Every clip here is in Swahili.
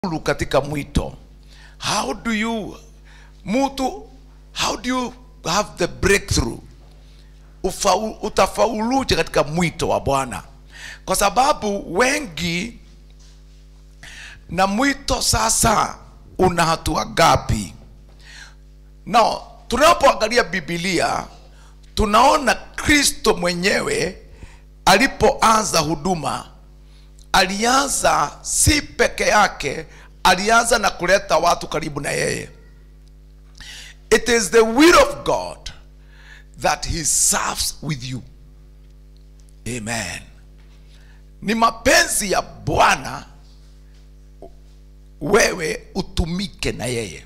kufaulu katika mwito how do you mtu how do you have the breakthrough Ufaulu, utafauluje katika mwito wa bwana kwa sababu wengi na mwito sasa una hatua gapi na tunapoangalia bibilia tunaona kristo mwenyewe alipoanza huduma alianza si peke yake alianza na kuleta watu karibu na yeye it is the will of god that he serves with you amen ni mapenzi ya bwana wewe utumike na yeye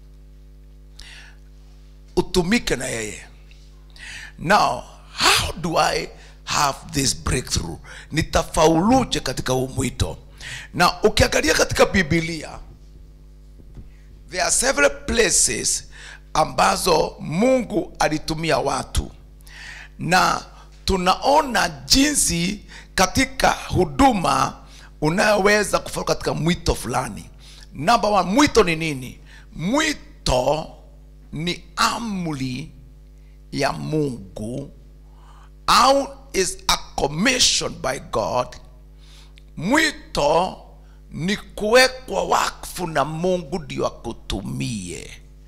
utumike na yeye now how do i have this breakthrough nitafauluje katika huu mwito na ukiangalia katika bibilia there are several places ambazo mungu alitumia watu na tunaona jinsi katika huduma unayoweza kufaulu katika mwito fulani namba one mwito ni nini mwito ni amri ya mungu au is a commission by god mwito ni kuwekwa wakfu na mungu ndio akutumie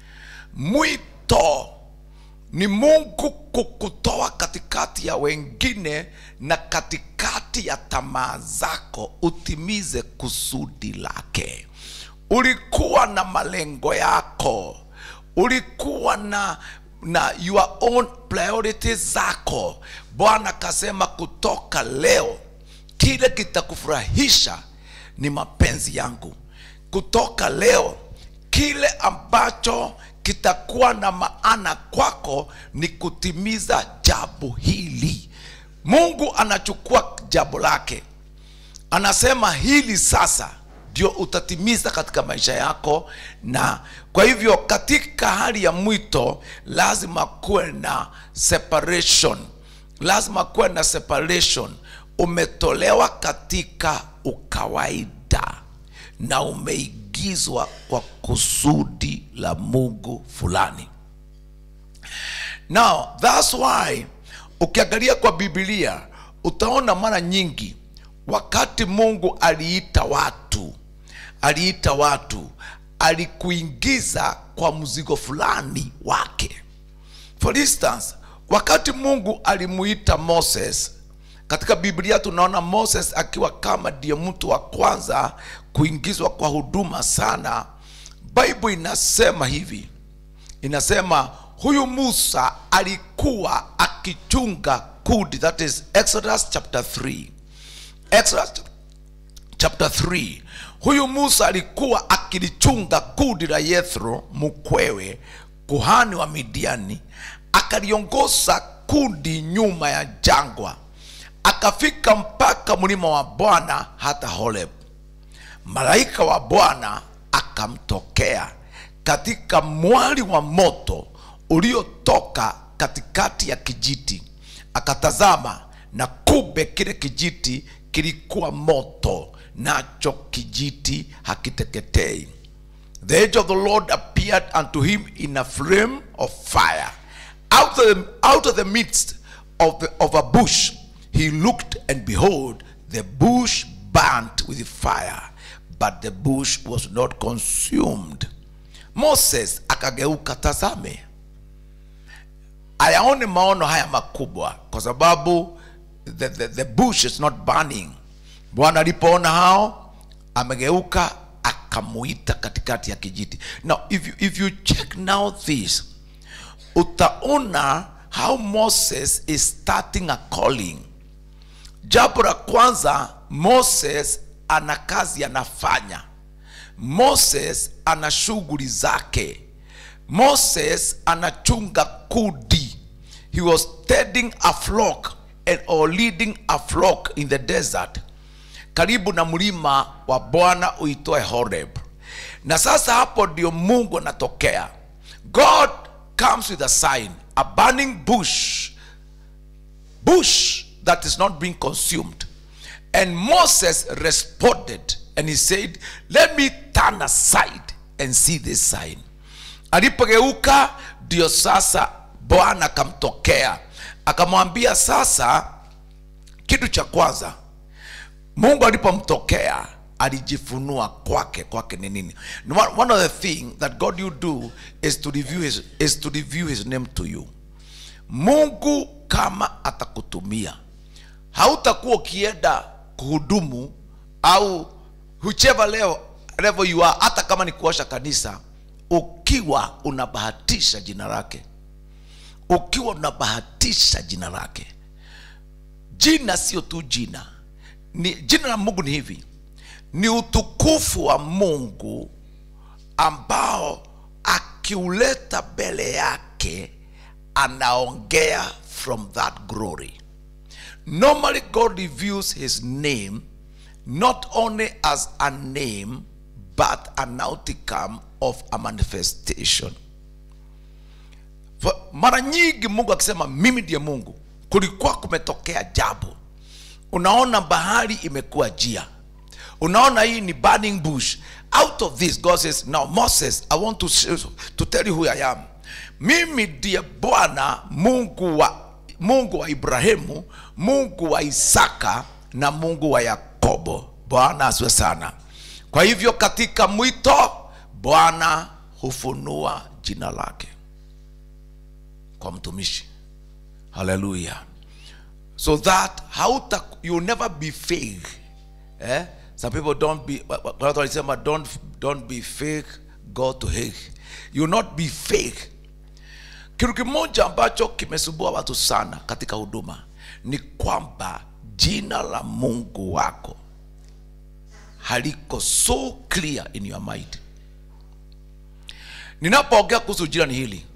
mwito ni mungu kukutoa katikati ya wengine na katikati ya tamaa zako utimize kusudi lake ulikuwa na malengo yako ulikuwa na na your own priorities zako bwana akasema kutoka leo kile kitakufurahisha ni mapenzi yangu kutoka leo kile ambacho kitakuwa na maana kwako ni kutimiza jambo hili mungu anachukua jambo lake anasema hili sasa ndio utatimiza katika maisha yako na kwa hivyo katika hali ya mwito lazima kuwe na separation lazima kuwe na separation umetolewa katika ukawaida na umeigizwa kwa kusudi la mungu fulani now thats why ukiangalia kwa bibilia utaona mara nyingi wakati mungu aliita watu aliita watu alikuingiza kwa mzigo fulani wake for instance wakati mungu alimuita moses katika biblia tunaona moses akiwa kama ndiye mtu wa kwanza kuingizwa kwa huduma sana bible inasema hivi inasema huyu musa alikuwa akichunga kudi that is exodus chapter 3 exodus chapter 3 huyu musa alikuwa akilichunga kudi la yethro mkwewe kuhani wa midiani akaliongoza kundi nyuma ya jangwa akafika mpaka mlima wa bwana hata horeb malaika wa bwana akamtokea katika mwali wa moto uliotoka katikati ya kijiti akatazama na kube kile kijiti kilikuwa moto nacho kijiti hakiteketei the angel of the lord appeared unto him in a flame of fire out of the, out of the midst of, the, of a bush he looked and behold the bush burnt with fire but the bush was not consumed moses akageuka tazame ayaone maono haya makubwa kwa sababu the, the, the bush is not burning bwana alipoona hao amegeuka akamuita katikati ya kijiti now if you, if you check now this utaona how moses is starting a calling jambo la kwanza moses ana kazi anafanya moses ana shughuli zake moses anachunga kudi he was tending a flock and, or leading a flock in the desert karibu na mlima wa bwana uitoe horeb na sasa hapo ndio mungu anatokea god comes with a sign a burning bush bush that is not being consumed And Moses responded and he said let me turn aside and see this sign alipogeuka ndio sasa bwana akamtokea akamwambia sasa kitu cha kwanza mungu alipomtokea alijifunua kwake kwake ni nini one one of the thing that god you do is to review his, is to review his name to you mungu kama atakutumia hautakuwa ukienda kuhudumu au whichever level, level you are hata kama ni kuosha kanisa ukiwa unabahatisha jina lake ukiwa unabahatisha jina lake jina sio tu jina ni jina la mungu ni hivi ni utukufu wa mungu ambao akiuleta mbele yake anaongea from that glory normally god reveals his name not only as a name but an outcome of a manifestation For- mara nyingi mungu akisema mimi ndiye mungu kulikuwa kumetokea jambo unaona bahari imekuwa jia unaona hii ni burning bush out of this god says now moses i want to, to tell you who i am mimi ndiye bwana mungu wa mungu wa ibrahimu mungu wa isaka na mungu wa yakobo bwana asiwe sana kwa hivyo katika mwito bwana hufunua jina lake kwa mtumishi haleluya so that hauta you never be fake eh? some people don't be wa- wa- watu walisema don't, don't be fake go to hake you not be fake kitu kimoja ambacho kimesumbua watu sana katika huduma ni kwamba jina la mungu wako haliko so clear in your mind ninapoongea kuhusu jina ni hili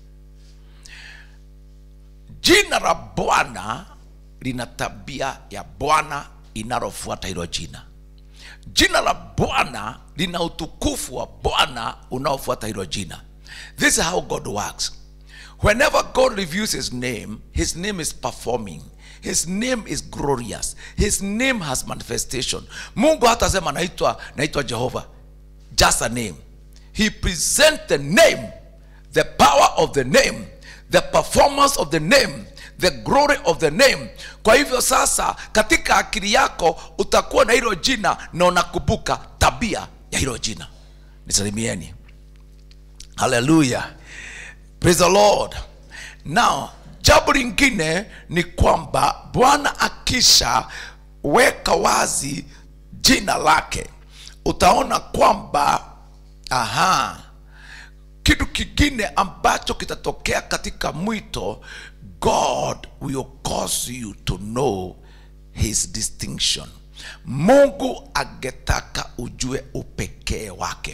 jina la bwana lina tabia ya bwana inalofuata hilo jina jina la bwana lina utukufu wa bwana unaofuata hilo jina this is how god works whenever god reviews his name his name is performing his name is glorious his name has manifestation mungu hatasema naitwa naitwa jehova just a name he present the name the power of the name the performance of the name the glory of the name kwa hivyo sasa katika akili yako utakuwa na hilo jina na unakumbuka tabia ya hilo jina nisalimieni haleluya praise the lord now jambo lingine ni kwamba bwana akisha weka wazi jina lake utaona kwamba aha kitu kingine ambacho kitatokea katika mwito god will cause you to know his distinction mungu angetaka ujue upekee wake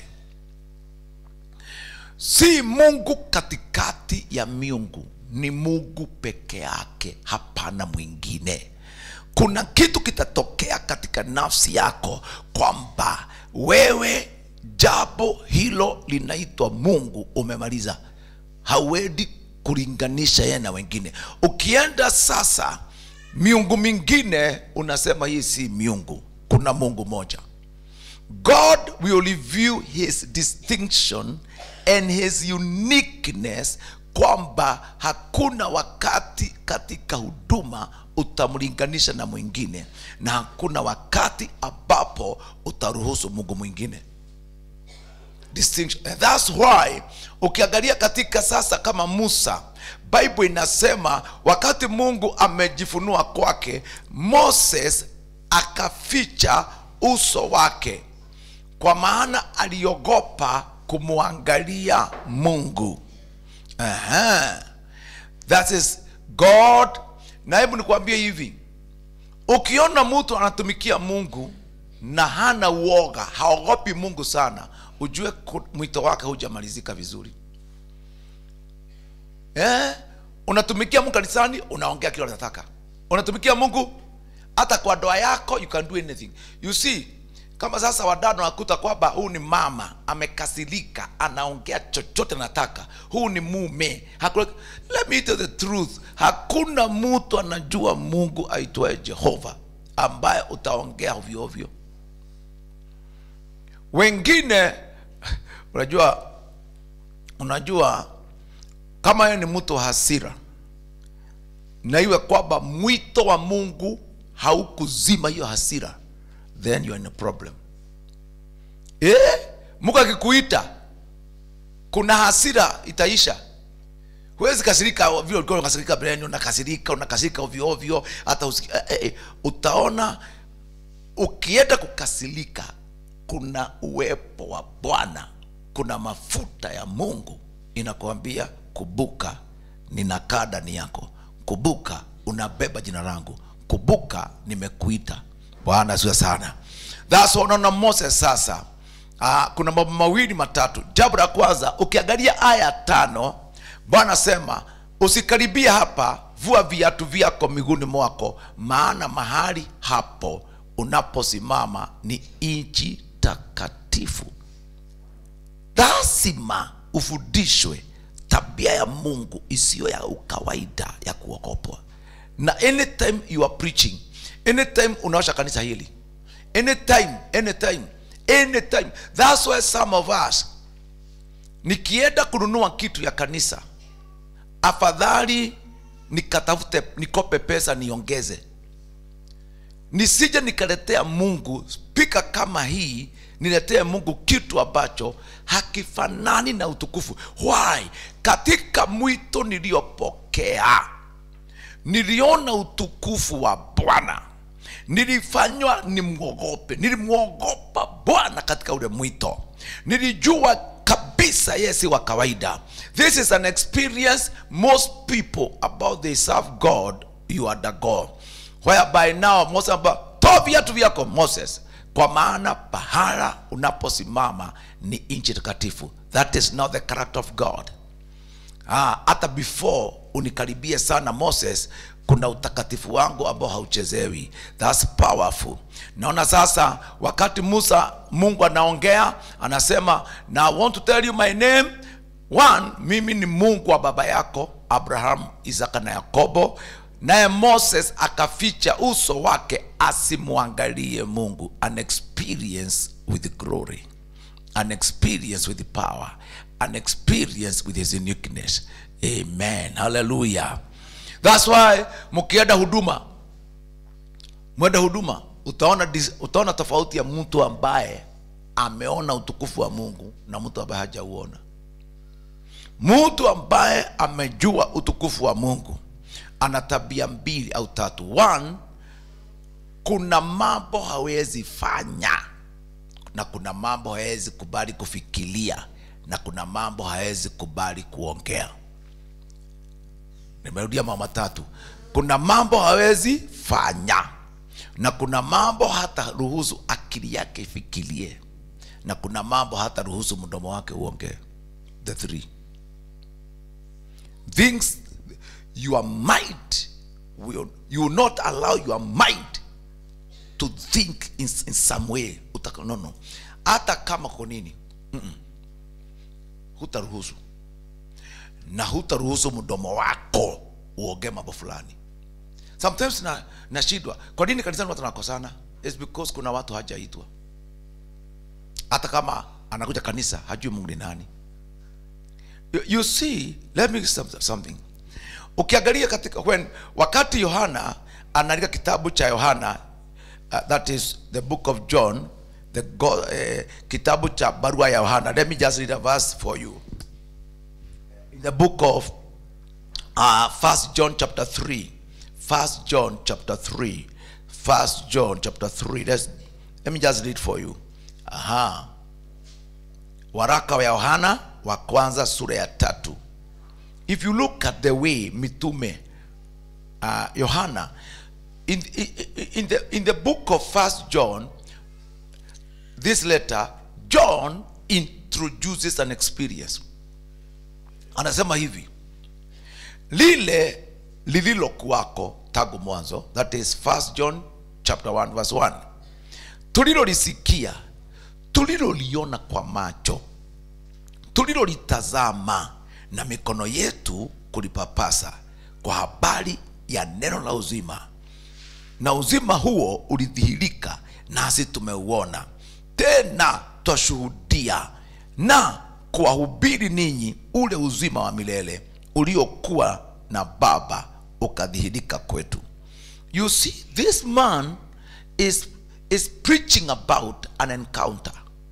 si mungu katikati ya miungu ni mungu peke yake hapana mwingine kuna kitu kitatokea katika nafsi yako kwamba wewe jambo hilo linaitwa mungu umemaliza hauendi kulinganisha yeye na wengine ukienda sasa miungu mingine unasema hii si miungu kuna mungu moja God will reveal his distinction and his uniqueness kwamba hakuna wakati katika huduma utamlinganisha na mwingine na hakuna wakati ambapo utaruhusu mungu mwingine distinction and that's why ukiangalia katika sasa kama musa bible inasema wakati mungu amejifunua kwake moses akaficha uso wake kwa maana aliogopa kumwangalia mungu Aha. that is god na hebu nikwambie hivi ukiona mtu anatumikia mungu na hana uoga haogopi mungu sana ujue ku- mwito wake hujamalizika vizuri eh? unatumikia mungu kanisani unaongea kile unataka unatumikia mungu hata kwa doa yako you can do anything you see kama sasa wadada wanakuta kwamba huu ni mama amekasirika anaongea chochote anataka huu ni mume hakuna, let me tell the truth hakuna mtu anajua mungu aitwaye jehova ambaye utaongea ovyo ovyo wengine unajua unajua kama yeye ni mtu wa hasira na iwe kwamba mwito wa mungu haukuzima hiyo hasira then you are in a problem eh, mungu akikuita kuna hasira itaisha huwezi kasirika vile ulikuwa unakasirika mbeleni unakasirika unakasirika ovyo ovyo hata usiki, eh, eh, utaona ukienda kukasirika kuna uwepo wa bwana kuna mafuta ya mungu inakuambia kubuka ninakaa ndani yako kubuka unabeba jina langu kubuka nimekuita bwana sio sana thats why unaona moses sasa uh, kuna mambo mawili matatu jambo la kwanza ukiangalia aya tano bwana sema usikaribia hapa vua viatu vyako miguuni mwako maana mahali hapo unaposimama ni nchi takatifu lazima ufundishwe tabia ya mungu isiyo ya ukawaida ya kuogopwa na anytime you are preaching anytime unaosha kanisa hili anytime anytime anytime that's why some of us nikienda kununua kitu ya kanisa afadhali nikatafute nikope pesa niongeze nisije nikaletea mungu spika kama hii niletee mungu kitu ambacho hakifanani na utukufu why katika mwito niliyopokea niliona utukufu wa bwana nilifanywa nimwogope nilimwogopa bwana katika ule mwito nilijua kabisa yeye si wa kawaida this is an experience most people about they serve god you are the god whereby now moses amba toa viatu vyako moses kwa maana pahala unaposimama ni nchi takatifu that is not the character of god Ah, hata before unikaribie sana moses kuna utakatifu wangu ambao hauchezewi thats powerful naona sasa wakati musa mungu anaongea anasema na I want to tell you my name one mimi ni mungu wa baba yako abraham isaka na yakobo naye moses akaficha uso wake asimwangalie mungu an experience with glory an experience with power an experience with his uniqueness amen hallelujah thats why mkienda huduma mwenda huduma utaona, dis- utaona tofauti ya mtu ambaye ameona utukufu wa mungu na mtu ambaye hajauona mtu ambaye amejua utukufu wa mungu ana tabia mbili au tatu one kuna mambo hawezi fanya na kuna mambo hawezi kubali kufikiria na kuna mambo hawezi kubali kuongea nimerudia mama matatu kuna mambo hawezi fanya na kuna mambo hata ruhusu akili yake ifikirie na kuna mambo hata ruhusu mdomo wake uongee the three things your mind will you will not allow your mind to think in, in some way Utaka, no, no. hata kama kwa nini Mm-mm. hutaruhusu na hutaruhusu mdomo wako uongee mambo fulani sometimes na nashindwa kwa nini kanisani watu wanakosana It's because kuna watu hajaitwa hata kama anakuja kanisa hajui mungu ni nani you, you see let me say something ukiangalia katika when wakati yohana anaandika kitabu cha yohana uh, that is the book of john the go, eh, kitabu cha barua ya yohana let me just read a verse for you in the book of uh, first john chapter 3 first john chapter 3 first john chapter 3 Let's, let me just read for you aha waraka wa yohana wa kwanza sura ya tatu if you look at the way mitume uh, yohana in, in, in, the, in the book of first john this letter john introduces an experience anasema hivi lile lililokuwako tangu mwanzo that is first john chapter 1 verse 1 tulilolisikia tuliloliona kwa macho tulilolitazama na mikono yetu kulipapasa kwa habari ya neno la uzima na uzima huo ulidhihirika nasi tumeuona tena twashuhudia na kuwahubiri ninyi ule uzima wa milele uliokuwa na baba ukadhihirika kwetu you see this man is, is preaching about an encounter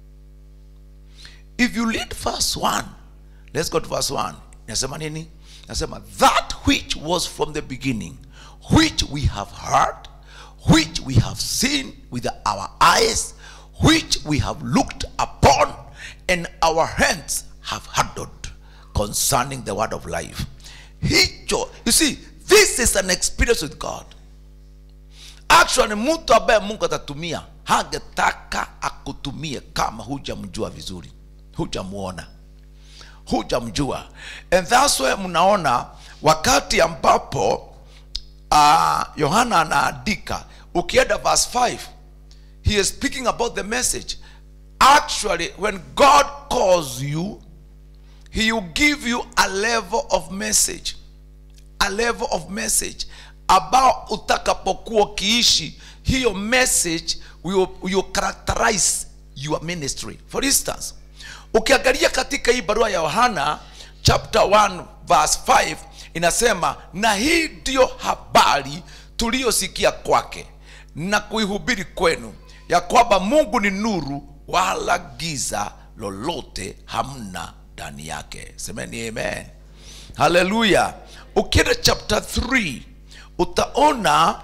if you read verse 1 let's go to verse 1 nasema nini nasema that which was from the beginning which we have heard which we have seen with our eyes which we have looked upon and our hands have handled concerning the word of life hicho you see this is an experience with god actually mtu ambaye mungu atatumia hangetaka akutumie kama hujamjua vizuri hujamuona hujamjua and that's why mnaona wakati ambapo uh, yohana anaandika ukienda verse 5 he is speaking about the message actually when god calls you he will give you a level of message a level of message ambao utakapokuwa ukiishi hiyo message will, will characterize your ministry for instance ukiangalia katika hii barua ya yohana chapter 1 verse 5 inasema na hii ndiyo habari tuliyosikia kwake na kuihubiri kwenu ya kwamba mungu ni nuru wala giza lolote hamna ndani yake semeni amen haleluya ukienda chapter 3 utaona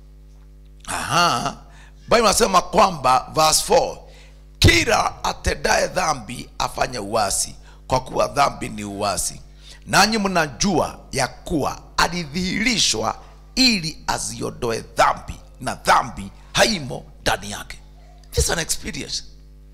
aha bible nasema kwamba verse 4 kila atendaye dhambi afanye uasi kwa kuwa dhambi ni uasi nanyi mnajua ya kuwa alidhihirishwa ili aziondoe dhambi na dhambi haimo ndani yake this is an experience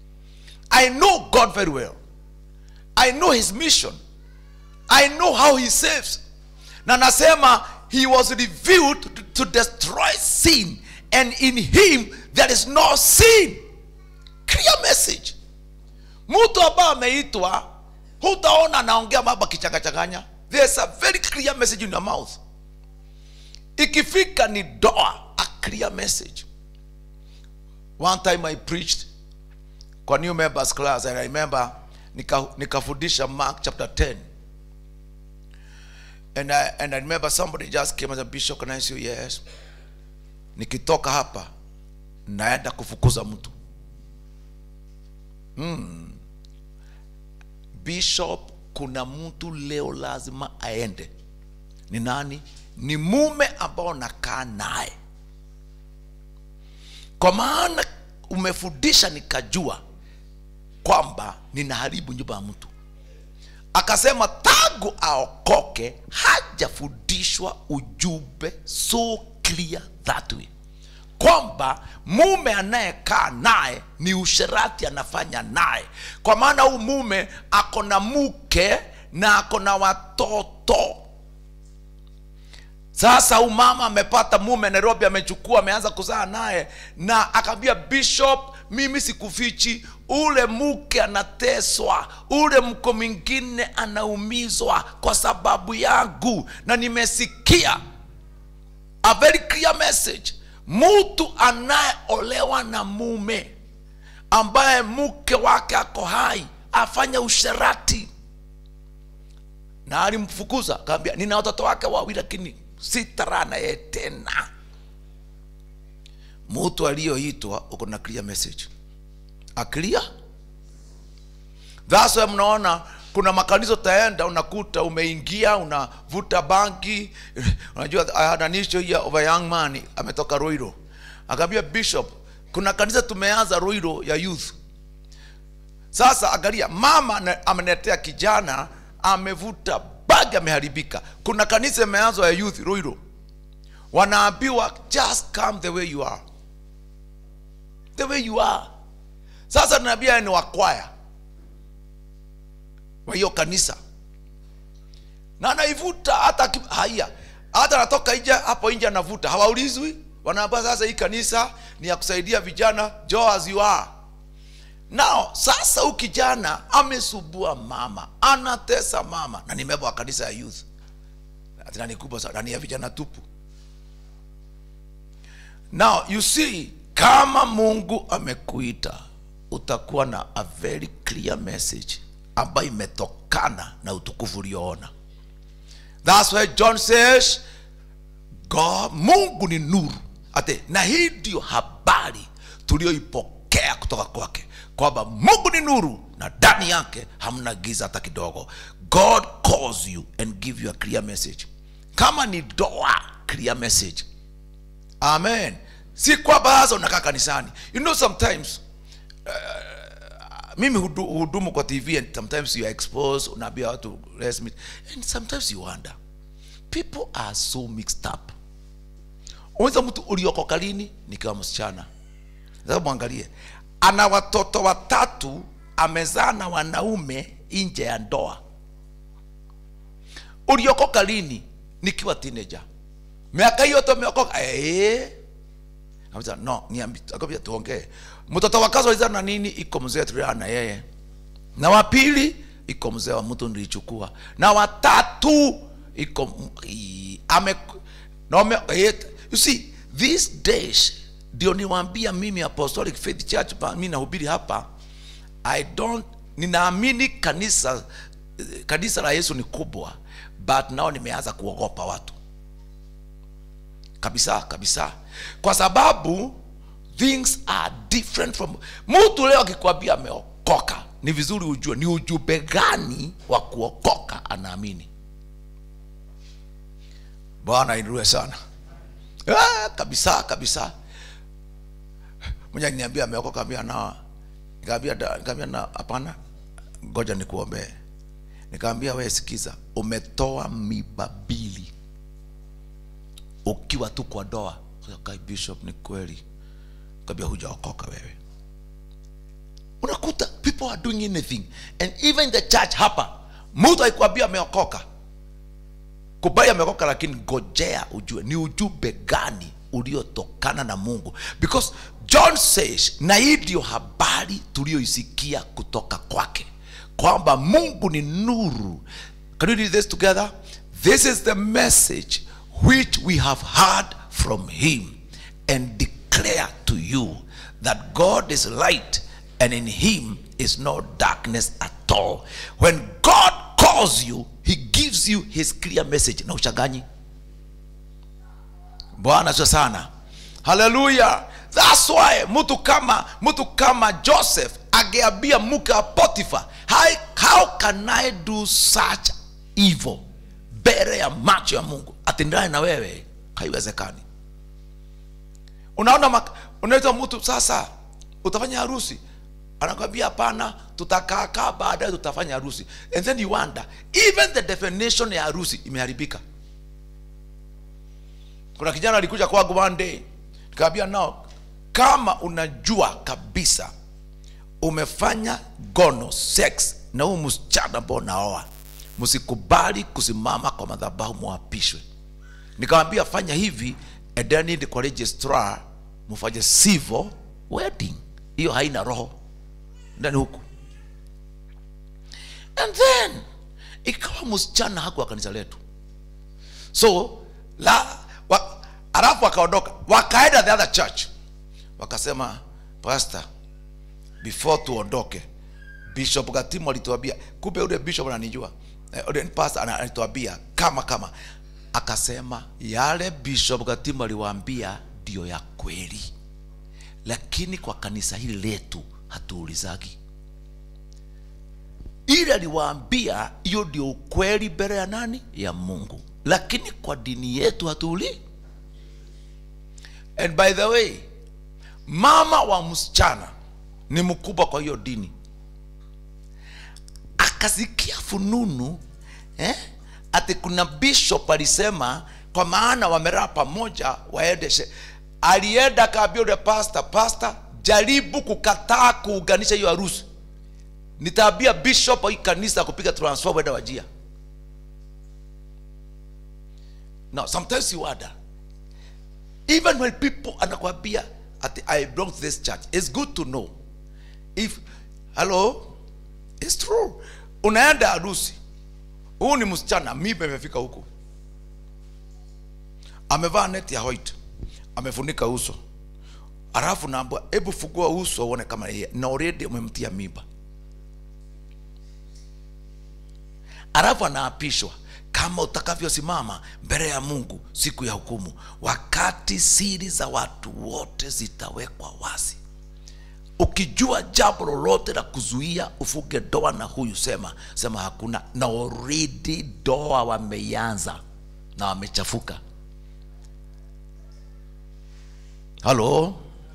i know god very well i know his mission i know how he saves na nasema he was revealed to, to destroy sin and in him there is no sin clear message mtu ambaye ameitwa hutaona anaongea mambo akichangachanganya there's a very clear message in your mouth ikifika ni doa a clear message one time i preached kwa new members class and i remember nika- nikafundisha mark chapter 10 and I, and I remember somebody just came as a bishop can I say yes nikitoka hapa naenda kufukuza mtu bishop kuna mtu leo lazima aende ni nani ni mume ambao nakaa naye kwa maana umefundisha nikajua kwamba ninaharibu nyumba ya mtu akasema tangu aokoke hajafundishwa ujumbe so clear that way kwamba mume anayekaa naye ni usherati anafanya naye kwa maana huu mume ako na mke na ako na watoto sasa huu mama amepata mume nairobi amechukua ameanza kuzaa naye na akaambia bishop mimi sikufichi ule mke anateswa ule mko mwingine anaumizwa kwa sababu yangu na nimesikia a very clear message mtu anayeolewa na mume ambaye mke wake ako hai afanya usherati na alimfukuza akaambia nina watoto wake wawili lakini sitara na yeye tena mtu aliyoitwa uko na clear message a clear that's why mnaona kuna makanisa utaenda unakuta umeingia unavuta banki unajua I had an issue here of a young man ametoka roiro akaambia bishop kuna kanisa tumeanza roiro ya youth sasa angalia mama ana- ameletea kijana amevuta bagi ameharibika kuna kanisa imeanzwa ya youth roiro wanaambiwa just come the way you are the way you are sasa tunaambia ni wakwaya wa hiyo kanisa na anaivuta hata aki- haya hata anatoka nje hapo nje anavuta hawaulizwi wanaambia sasa hii kanisa ni ya kusaidia vijana jo as you are nao sasa huu kijana amesubua mama anatesa mama na nimebwa kanisa ya youth tena ni kubwa sana na ni ya vijana tupu now you see kama mungu amekuita utakuwa na a very clear message ambayo imetokana na utukufu ulioona thats why john says God, mungu ni nuru ate na hii ndio habari tulioipokea kutoka kwake kwamba mungu ni nuru na ndani yake hamna giza hata kidogo god calls you and give you a clear message kama ni doa clear message amen si kwamba sasa unakaa kanisani you know sometimes mimi hudu- hudumu kwa tv and sometimes you are exposed unaambia watu let's meet and sometimes you wonder people are so mixed up unaweza mtu uliokoka lini nikiwa msichana sasa mwangalie ana watoto watatu amezaa na wanaume nje ya ndoa uliokoka lini nikiwa teenager miaka hiyo yote umeokoka eh Akamwambia, no niambi akamwambia tuongee mtoto wa kazi walizaa na nini iko mzee tulilala na yeye na wa pili iko mzee wa mtu nilichukua na watatu iko m- i- ame na ame, eh, you see these days ndio niwaambia mimi apostolic faith church pa- mimi nahubiri hapa i don't ninaamini kanisa eh, kanisa la yesu ni kubwa but nao nimeanza kuogopa watu kabisa kabisa kwa sababu things are different from mtu leo akikwambia ameokoka ni vizuri ujue ni ujumbe gani wa kuokoka anaamini bwana inurue sana ah, kabisa kabisa moja niambia ameokoka ambia na nikaambia da- nikaambia na hapana ngoja nikuombee nikaambia we sikiza umetoa miba mbili ukiwa tu kwa doa kai bishop ni kweli kabia hujaokoka wewe unakuta people are doing anything and even the church hapa mtu aikwambia ameokoka kubali ameokoka lakini ngojea ujue ni ujumbe gani uliotokana na mungu because john says na hii ndio habari tuliyoisikia kutoka kwake kwamba mungu ni nuru can we read this together this is the message which we have heard from him and declare to you that god is light and in him is no darkness at all when god calls you he gives you his clear message na uchanganyi bwana sio sana haleluya thats why mtu kama mtu kama joseph angeambia mke wa potifa how, how can i do such evil mbele ya macho ya mungu atendane na wewe haiwezekani unaona mak- unaitwa mtu sasa utafanya harusi anakwambia hapana tutakaakaa baadaye tutafanya harusi and then you wonder even the definition ya harusi imeharibika kuna kijana alikuja kwangu one day nikamwambia nao kama unajua kabisa umefanya gono sex na huu msichana ambao naoa msikubali kusimama kwa madhabahu mwapishwe nikamwambia fanya hivi endeni kwa registrar mfanye civil wedding hiyo haina roho ndani huku and then ikawa msichana haku wa kanisa letu so la wa, alafu wakaondoka wakaenda the other church wakasema pastor before tuondoke bishop gatimu alituambia kumbe ule bishop ananijua eh, ule pastor ana- alituambia kama kama akasema yale bishop gatimu aliwaambia ndio ya kweli lakini kwa kanisa hili letu hatuulizagi ile aliwaambia hiyo ndio ukweli mbele ya nani ya mungu lakini kwa dini yetu hatuuli and by the way mama wa msichana ni mkubwa kwa hiyo dini akasikia fununu eh? ati kuna bishop alisema kwa maana wameraa pamoja waendeshe alienda akaambia ule pasta pasta jaribu kukataa kuunganisha hiyo harusi nitaambia bishop wa hii kanisa kupiga transfer wenda wajia now sometimes you wonder even when people anakwambia ati i belong to this church it's good to know if hello it's true unaenda harusi huu ni msichana miba imefika huku amevaa neti ya white amefunika uso alafu naambwa hebu fungua uso uone kama yeye na already umemtia mimba alafu anaapishwa kama utakavyosimama mbele ya mungu siku ya hukumu wakati siri za watu wote zitawekwa wazi ukijua jambo lolote la kuzuia ufuge doa na huyu sema sema hakuna na already doa wameianza na wamechafuka halo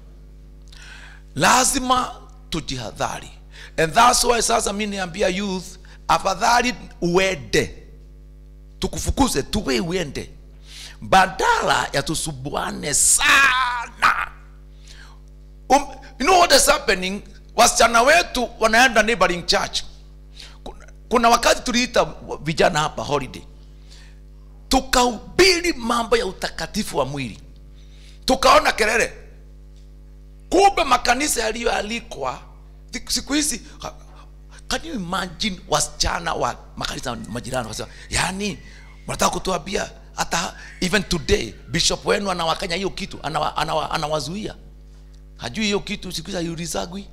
lazima tujihadhari and that's why sasa mi niambia youth afadhali uende tukufukuze tuwe uende badala ya tusubuane sana um, you know what is happening wasichana wetu wanaenda neighboring church kuna, kuna wakati tuliita vijana hapa holiday tukahubiri mambo ya utakatifu wa mwili tukaona kelele kumbe makanisa yaliyoalikwa siku hizi ha- can you imagine wasichana wa makanisa majirani wakasema yani mnataka kutuambia hata even today bishop wenu anawakanya hiyo kitu anawa, anawa, anawazuia hajui hiyo kitu siku hizi haiulizagwi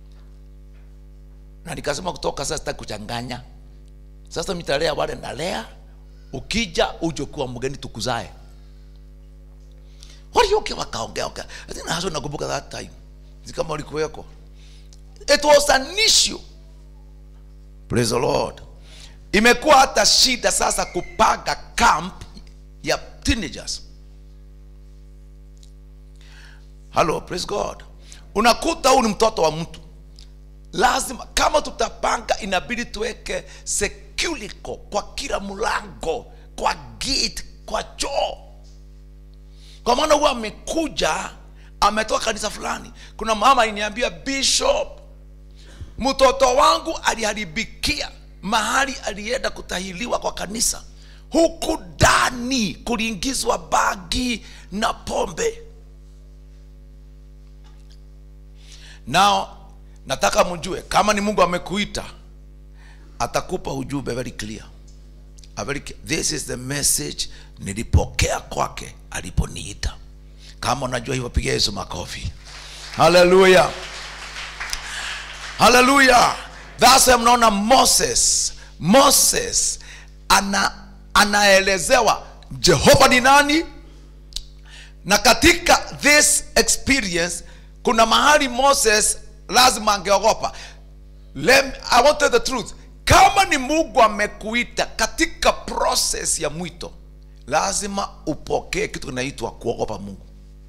na nikasema kutoka sasa sitaki kuchanganya sasa mitalea wale nalea ukija uje kuwa mgeni tukuzae walioke wakaongea okay. Lakini hasa nakumbuka that time si kama ulikuweko it was an issue praise the lord imekuwa hata shida sasa kupanga camp ya teenagers hello praise god unakuta huu ni mtoto wa mtu lazima kama tutapanga inabidi tuweke securico kwa kila mlango kwa gate kwa choo kwa maana huwa amekuja ametoka kanisa fulani kuna mama aliniambia bishop mtoto wangu aliharibikia mahali alienda kutahiliwa kwa kanisa huku ndani kuliingizwa bagi na pombe nao nataka mjue kama ni mungu amekuita atakupa ujumbe very clear A very, clear. this is the message nilipokea kwake aliponiita kama unajua hivyo piga yesu makofi haleluya haleluya thasa mnaona moses moses ana anaelezewa jehova ni nani na katika this experience kuna mahali moses lazima angeogopa Lem, i want to tell the truth kama ni mungu amekuita katika process ya mwito lazima upokee kitu kinaitwa kuogopa mungu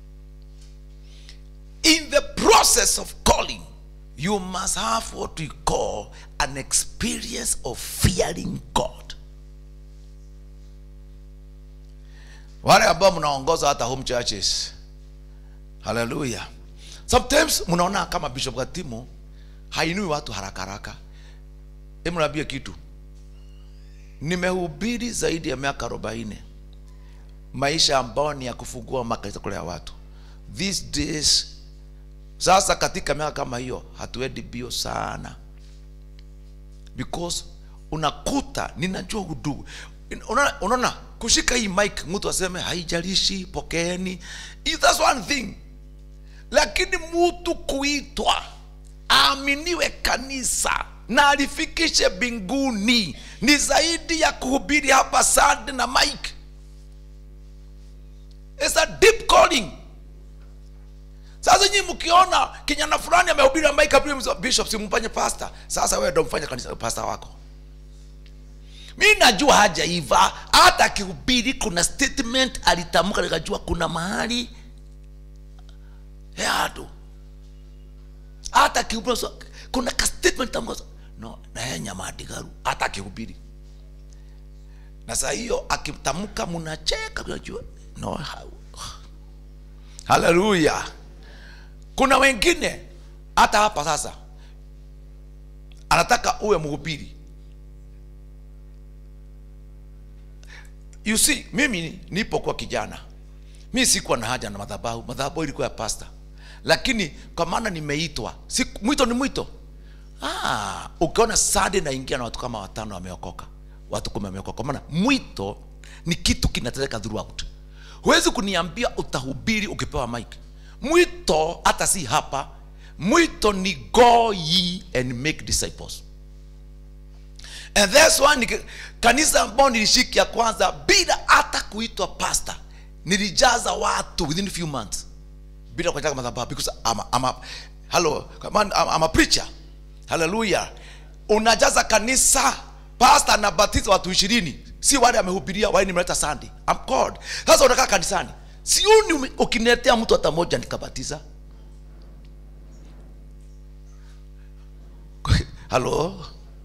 in the process of calling you must have what we call an experience of fearing god wale ambao mnaongoza hata home churches haleluya sometimes mnaona kama bishop gatimu hainui watu haraka haraka emnaambia kitu nimehubiri zaidi ya miaka arobaini maisha ambayo ni ya kufungua makanisa kulea watu these days sasa katika miaka kama hiyo hatuendi bio sana because unakuta ninajua udugu unaona, unaona kushika hii mic mtu aseme haijalishi pokeeni that's one thing lakini mtu kuitwa aaminiwe kanisa na alifikishe mbinguni ni zaidi ya kuhubiri hapa sande na mike It's a deep calling sasa nyinyi mkiona kijana fulani amehubiri na mike hapo bishop simfanye pastor sasa wewe ndo mfanye kanisa pastor wako mi najua haja iva hata akihubiri kuna statement alitamka nikajua kuna mahali yado hata akihubiri so, kuna ka statement tamka no naye nyamadigaru hata akihubiri na saa hiyo akitamka mnacheka unajua no haleluya kuna wengine hata hapa sasa anataka uwe mhubiri you see mimi nipo kwa kijana mi sikuwa na haja na madhabahu madhabahu ilikuwa ya pasta lakini kwa maana nimeitwa si, mwito ni mwito ah, ukiona sade naingia na watu kama watano wameokoka watu kumi wameokoka kwa maana mwito ni kitu kinatendeka throughout huwezi kuniambia utahubiri ukipewa mike mwito hata si hapa mwito ni go ye and make disciples and that's why nika- kanisa ambao nilishiki ya kwanza bila hata kuitwa pastor nilijaza watu within few months bila kujaza madhabahu because I'm a, I'm a, hello come on, I'm, I'm a preacher haleluya unajaza kanisa pastor anabatiza watu ishirini si wale amehubiria wale nimeleta sunday I'm called sasa unakaa kanisani siuni ume- ukiniletea mtu hata moja nikabatiza halo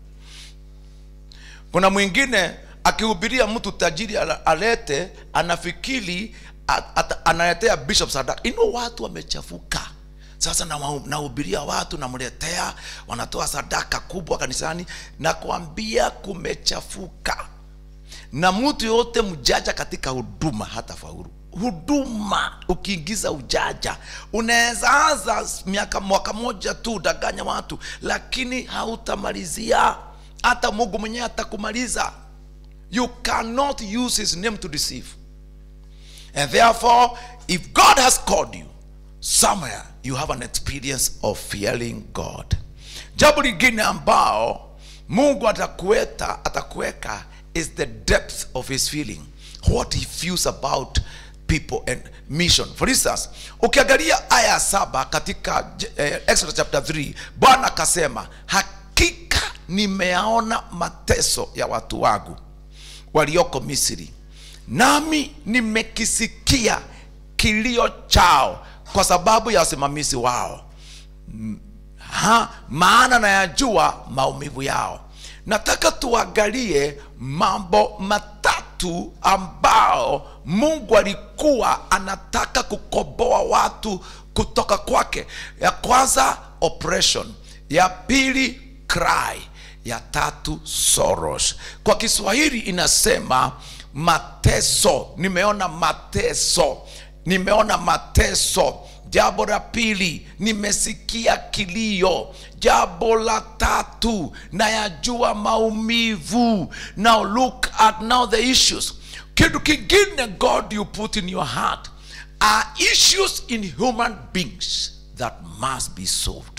kuna mwingine akihubiria mtu tajiri ala- alete anafikiri a- ata- analetea bishop sadaka ino watu wamechafuka sasa nawa- nahubiria watu namletea wanatoa sadaka kubwa kanisani na kuambia kumechafuka na mtu yote mjaja katika huduma hata faulu huduma ukiingiza ujaja unaweza anza miaka mwaka moja tu udanganya watu lakini hautamalizia hata mungu mwenyewe atakumaliza you cannot use his name to deceive and therefore if god has called you somewhere you have an experience of fearing god jambo lingine ambao mungu atakueta atakuweka is the depth of his feeling what he feels about people and mission for instance ukiangalia aya ya saba katika eh, exodus chapter 3 bwana akasema hakika nimeyaona mateso ya watu wangu walioko misri nami nimekisikia kilio chao kwa sababu ya wasimamizi wao ha, maana nayajua maumivu yao nataka tuangalie mambo matatu ambao mungu alikuwa anataka kukomboa watu kutoka kwake ya kwanza oppression ya pili cry ya tatu soros kwa kiswahili inasema mateso nimeona mateso nimeona mateso jambo la pili nimesikia kilio jambo la tatu nayajua maumivu now look at now the issues kitu kingine god you put in your heart are issues in human beings that must be solved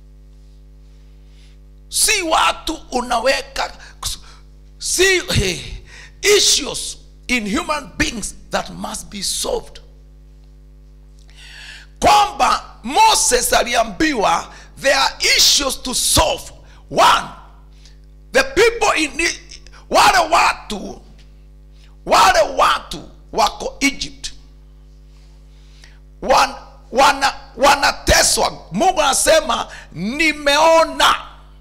si watu unaweka si hey, issues in human beings that must be solved kwamba moses aliambiwa there are issues to solve one the people in I- wale watu wale watu wako egypt wan, wana, wanateswa mungu anasema nimeona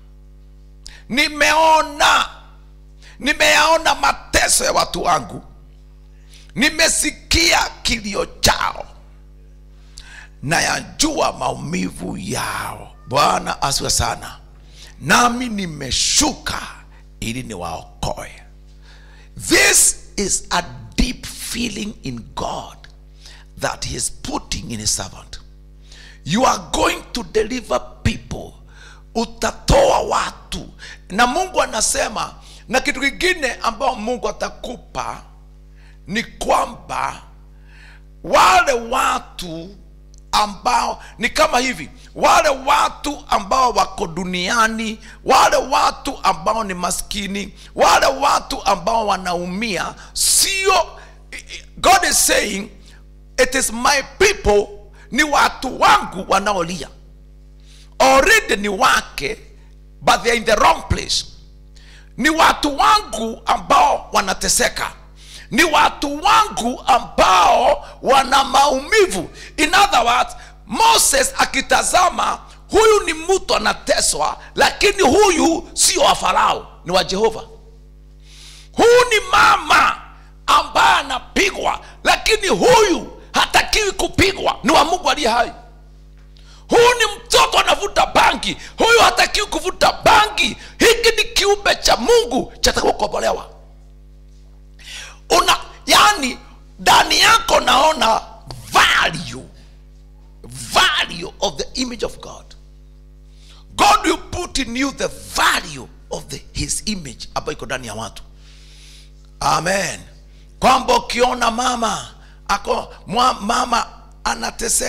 nimeona nimeyaona mateso ya watu wangu nimesikia kilio chao na yajua maumivu yao bwana asiwe sana nami nimeshuka ili niwaokoe this is a deep feeling in god that he is putting in his servant you are going to deliver people utatoa watu na mungu anasema na kitu kingine ambao mungu atakupa ni kwamba wale watu ambao ni kama hivi wale watu ambao wako duniani wale watu ambao ni maskini wale watu ambao wanaumia sio god is saying it is my people ni watu wangu wanaolia already ni wake but they are in the wrong place ni watu wangu ambao wanateseka ni watu wangu ambao wana maumivu in other words moses akitazama huyu ni mtu anateswa lakini huyu sio wa farao ni wa jehova huyu ni mama ambaye anapigwa lakini huyu hatakiwi kupigwa ni wa mungu aliye hai huyu ni mtoto anavuta bangi huyu hatakiwi kuvuta bangi hiki ni kiumbe cha mungu chatakiwa kukombolewa una yani ndani yako naona value value of the image of god god will put in you the value of the, his image ambayo iko ndani ya watu amen kwamba ukiona mama ako mwa, mama anateseka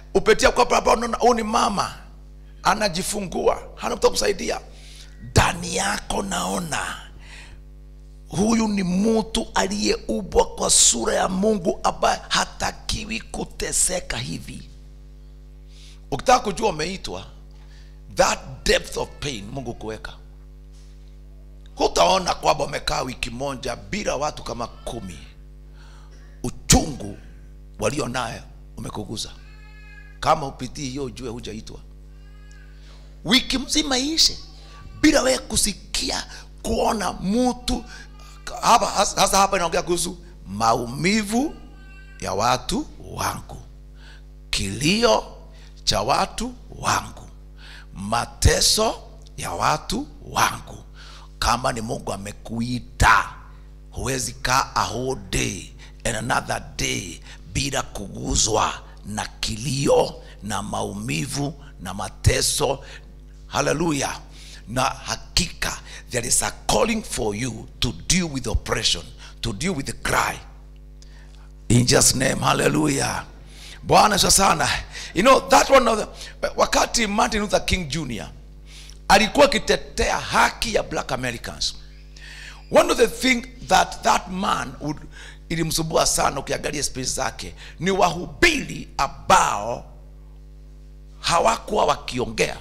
upetia kwa barabara unaona huyu ni mama anajifungua hana mtu wa kusaidia ndani yako naona huyu ni mtu aliyeubwa kwa sura ya mungu ambaye hatakiwi kuteseka hivi ukitaka kujua umeitwa that depth of pain mungu kuweka hutaona kwamba umekaa wiki moja bila watu kama kumi uchungu walio nayo umekuguza kama upitii hiyo ujue hujaitwa wiki mzima ishe bila wewe kusikia kuona mtu hapa hasa hapa inaongea kuhusu maumivu ya watu wangu kilio cha watu wangu mateso ya watu wangu kama ni mungu amekuita huwezi kaa a whole day and another day bila kuguzwa na kilio na maumivu na mateso haleluya na hakika there is a calling for you to deal with oppression to deal with the cry in just name hallelujah bwana sio sana you know that one of the, wakati martin luther king jr alikuwa akitetea haki ya black americans one of the thing that that man would ilimsumbua sana ukiangalia speech zake ni wahubiri ambao hawakuwa wakiongea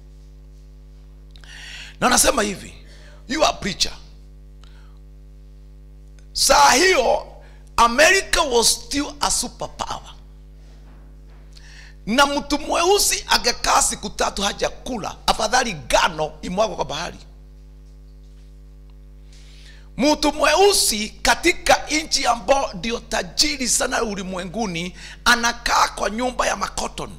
na anasema hivi you are preacher saa hiyo america was still a superpower na mtu mweusi angekaa siku tatu hajakula afadhali gano imwagwa kwa bahari mtu mweusi katika nchi ambao ndio tajiri sana ulimwenguni anakaa kwa nyumba ya makoton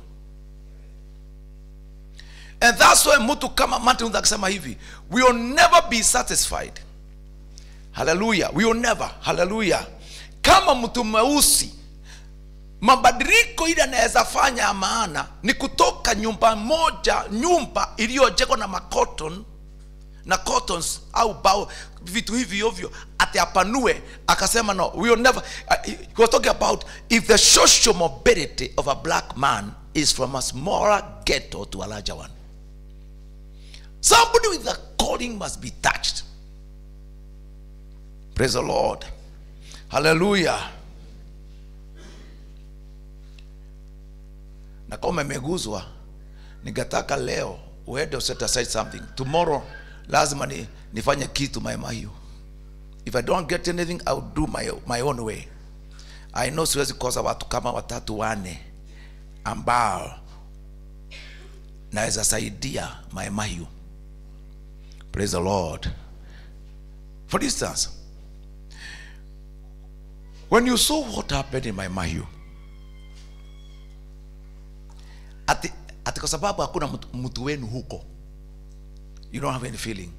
and that's why mtu kama martin luther akisema hivi we will never be satisfied haleluya we will never haleluya kama mtu mweusi mabadiliko ile anaweza fanya ya maana ni kutoka nyumba moja nyumba iliyojengwa na makoton na cottons au bao vitu hivi ovyo ati apanue akasema no we will never uh, he was talking about if the social mobility of a black man is from a smaller ghetto to a larger one somebody with a calling must be touched praise the lord hallelujah na kama umeguzwa ningetaka leo uende set aside something tomorrow lazima ni, nifanye kitu maema hiyo if i don't get anything i will do my, my own way i know siwezi kosa watu kama watatu wane ambao naweza saidia maema hiyo praise the lord for instance when you saw what happened in my mahiu ati, ati kwa sababu hakuna mtu, mtu wenu huko you don't have any feeling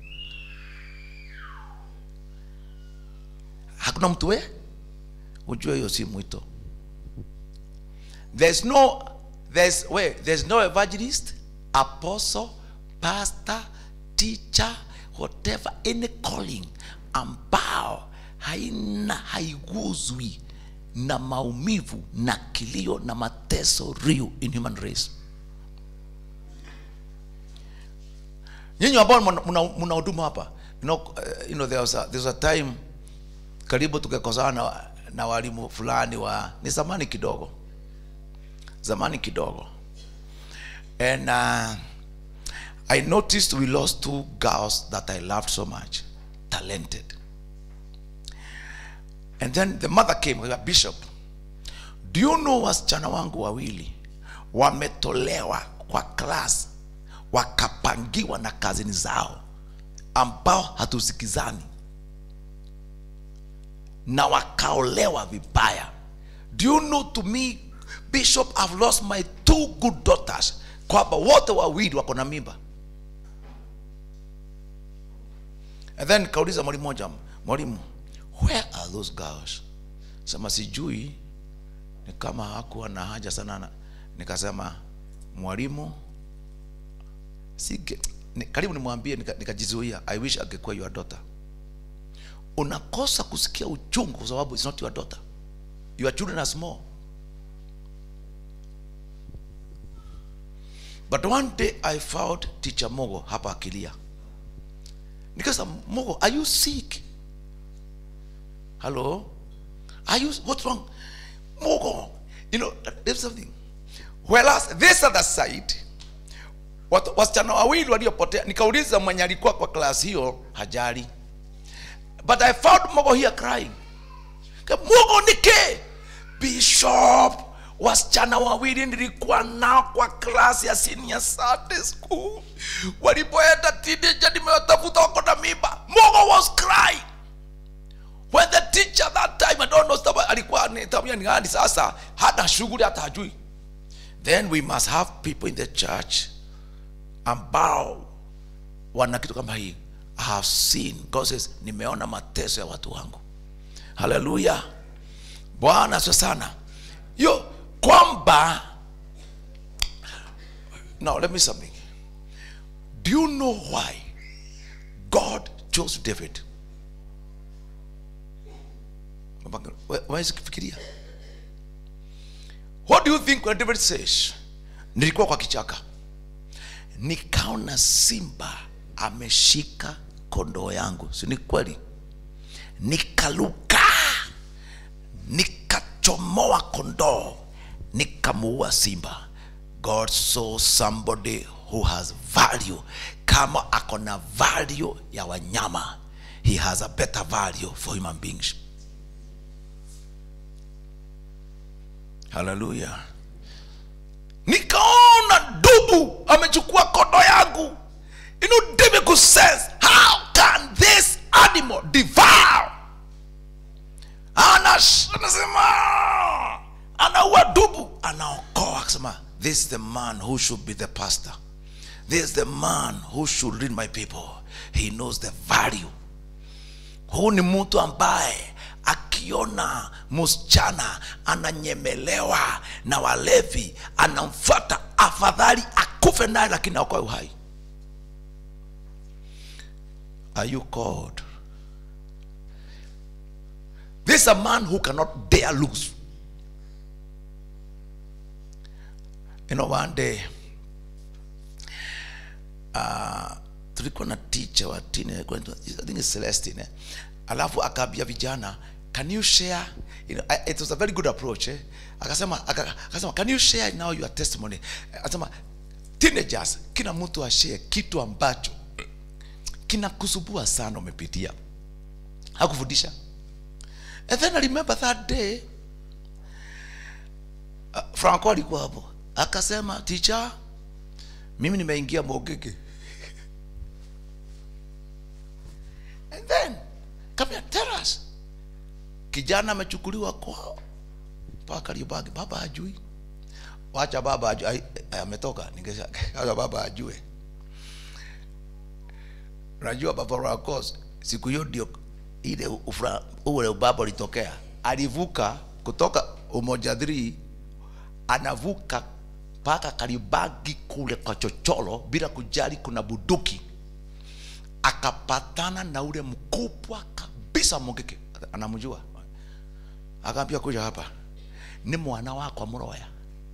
hakuna mtu we ujue hiyo si mwito there's no there's we there's no evangelist apostle pastor teacher whatever any calling ambao haina haiguzwi na maumivu na kilio na mateso real in human race nyinyi ambao mna huduma hapa you know, uh, you know, there was a, there was a time karibu tukakosana na, na walimu fulani wa ni zamani kidogo zamani kidogo and uh, i noticed we lost two girls that i loved so much talented and then the mother came a bishop do you know wasichana wangu wawili wametolewa kwa class wakapangiwa na kazini zao ambao hatusikizani na wakaolewa vibaya do you know to me bishop i've lost my two good daughters kwamba wote wawili wako na mimba and then kauliza mwalimu moja mwalimu where are those girls sema sijui ni kama hakuwa na haja sana na, nikasema mwalimu sige ni, karibu nimwambie nikajizuia nika i wish angekuwa your daughter unakosa kusikia uchungu kwa sababu it's not your daughter your children are small but one day i found teacher mogo hapa akilia nikasema mogo are you sick hello are you what's wrong mogo you know there's something whereas this other side wat- wasichana wawili waliopotea nikauliza mwenye alikuwa kwa klasi hiyo hajali but i found mogo here crying Ka- mogo nike bishop wasichana wawili nilikuwa nao kwa klasi ya senior Sunday school walipoenda teenager nimewatafuta wako na mimba mogo was crying when the teacher that time I don't know sababu alikuwa ni tabia ni gani sasa hata shughuli hata hajui then we must have people in the church ambao wana kitu kama hii I have seen God says nimeona mateso ya watu wangu haleluya bwana sio sana hiyo kwamba now let me something do you know why god chose david wawezi kufikiria what do you think when david says nilikuwa kwa kichaka nikaona simba ameshika kondoo yangu si ni kweli nikaluka nikachomoa kondoo nikamuua simba god saw somebody who has value kama ako na value ya wanyama he has a better value for human beings haleluya nikaona dubu amechukua kondo yangu you know david could sense how can this animal devour Anas- anasema anaua dubu anaokoa akasema this is the man who should be the pastor this is the man who should lead my people he knows the value huu ni mtu ambaye akiona msichana ananyemelewa na walevi anamfuata afadhali akufe naye lakini aokoe uhai are you called this is a man who cannot dare lose you know one day uh, tulikuwa na teacher wa tine I think it's Celestine eh? alafu akaambia vijana can you share you know, I- it was a very good approach eh? akasema aka- akasema can you share now your testimony akasema teenagers kila mtu ashare kitu ambacho kinakusubua sana umepitia hakufundisha and then I remember that day uh, franco alikuwa hapo akasema teacher mimi nimeingia mogege and then come here, tell us kijana amechukuliwa kwao mpaka liobagi baba hajui wacha baba ajue ai- ai- ametoka ningesha acha baba ajue unajua baba Racos siku hiyo ndio ile ufra- ule ubaba ulitokea alivuka kutoka umoja 3 anavuka mpaka karibagi kule kwa chochoro bila kujali kuna buduki akapatana na ule mkubwa kabisa mogeke anamjua akaambia kuja hapa ni mwana wako mroya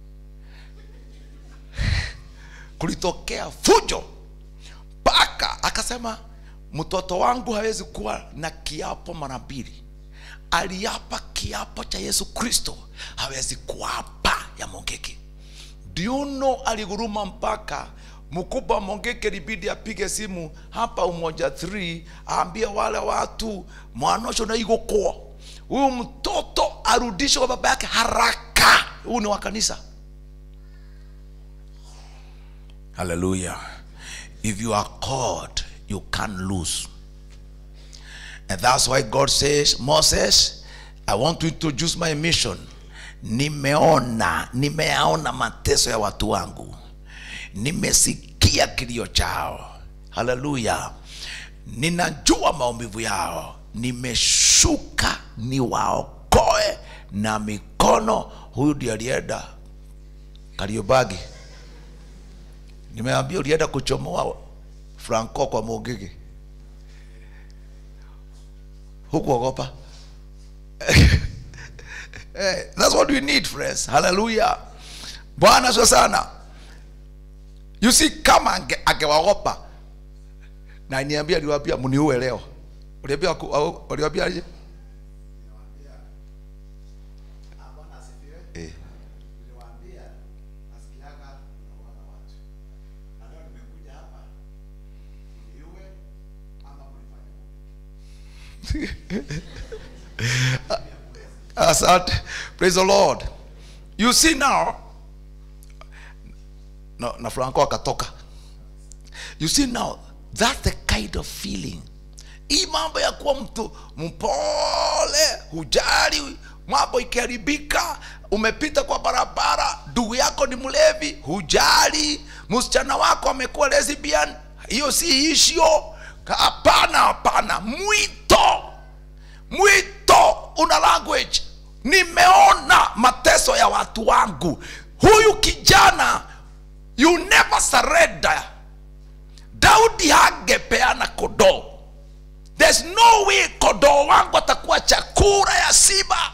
kulitokea fujo mpaka akasema mtoto wangu hawezi kuwa na kiapo mara mbili aliapa kiapo cha yesu kristo hawezi kuapa ya mongeke do you know aliguruma mpaka mkubwa mongeke libidi apige simu hapa umoja 3 aambie wale watu mwanosho na igokwa huyu mtoto arudishwe kwa baba yake haraka huu ni wa kanisa hallelujah if you are called you can't lose and that's why god says moses i want to introduce my mission nimeona nimeaona mateso ya watu wangu nimesikia kilio chao haleluya ninajua maumivu yao nimeshuka niwaokoe na mikono huyu ndiye alienda kariobagi nimeambia ulienda kuchomoa franco kwa mogege hukuogopa Eh, that's what we need friends hallelujah bwana sio sana you see kama ange- angewaogopa na niambia aliwaambia mniue leo uliambia waku- au- uliwaambia aje Bwana asifiwe. eh. Niliwaambia nasikiaga naona watu. Na leo nimekuja hapa niue ama mlifanye Asante. Praise the Lord. You see now, no, na Franco akatoka. You see now, that's the kind of feeling. Hii mambo ya kuwa mtu mpole, hujali, mambo ikiharibika, umepita kwa barabara, ndugu yako ni mlevi, hujali, msichana wako amekuwa lesbian, hiyo si issue. Hapana, hapana, mwito mwito una language nimeona mateso ya watu wangu huyu kijana you never surrender daudi hangepeana kodoo there's no way kodoo wangu atakuwa chakula ya simba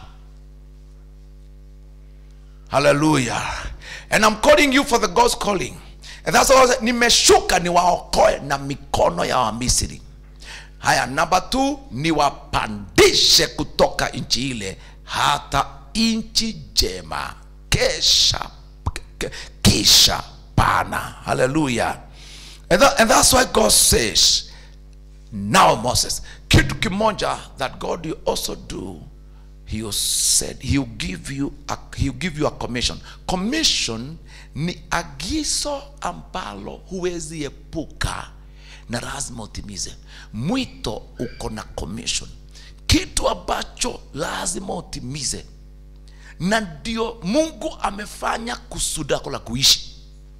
hallelujah and i'm calling you for the god's calling and that's all nimeshuka niwaokoe na mikono ya wamisri haya namba t niwapandishe kutoka nchi ile hata nchi jema kesha ke- kisha pana haleluya and, that, and that's why god says now moses kitu kimoja that god will also do he will said he will give you a, he will give you a commission commission ni agizo ambalo huwezi epuka na lazima utimize mwito uko na commission kitu ambacho lazima utimize na ndio mungu amefanya kusudi lako la kuishi